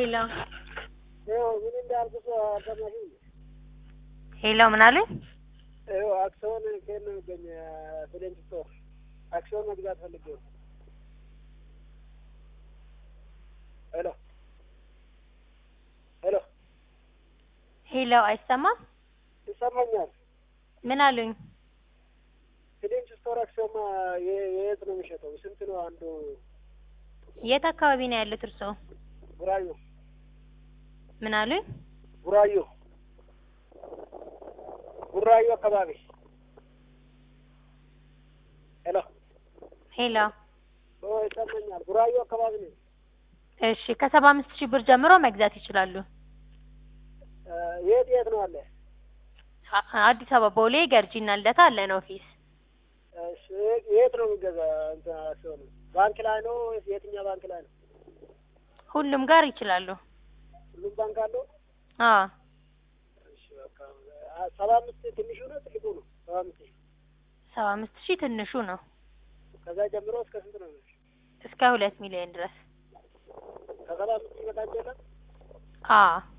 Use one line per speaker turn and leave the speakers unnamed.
ሄሎ
ይኸው ምን እንዳልኩት አልሰማሽም?
ሄሎ ምን አሉኝ?
ይኸው አክሲዮን ከየት ነው የሚገኝ? ፍሬንች ስቶር አክሲዮን መግዛት ፈልጌ ነው። ሄሎ ሄሎ
ሄሎ አይሰማም?
ይሰማኛል።
ምን አሉኝ?
ፍሬንች ስቶር አክሲዮን ማ- የ- የት ነው የሚሸጠው? ስንት ነው አንዱ?
የት አካባቢ ነው ያሉት እርስዎ?
ቡራዩ
ምን አሉኝ?
ቡራዩ ቡራዩ አካባቢ ሄሎ
ሄሎ
ኦ ይሰማኛል። ቡራዩ አካባቢ ነው።
እሺ ከሰባ አምስት ሺህ ብር ጀምሮ መግዛት ይችላሉ።
እ የት የት ነው አለ?
አ- አዲስ አበባ ቦሌ ገርጂና ልደታ አለን ኦፊስ።
እሺ የት ነው የሚገዛ? እንትን አክሲዮኑ ባንክ ላይ ነው? የትኛው ባንክ ላይ ነው?
ሁሉም ጋር ይችላሉ።
ሁሉም ባንክ አለው?
አዎ
እሺ በቃ አ- ሰባ አምስት ትንሹ ነው ትልቁ ነው? ሰባ አምስት ሺህ
ሰባ አምስት ሺህ ትንሹ ነው
ከዛ ጀምሮ እስከ ስንት ነው?
እስከ ሁለት ሚሊዮን ድረስ።
ከሰባ አምስት ሺህ በታች የለም?
አዎ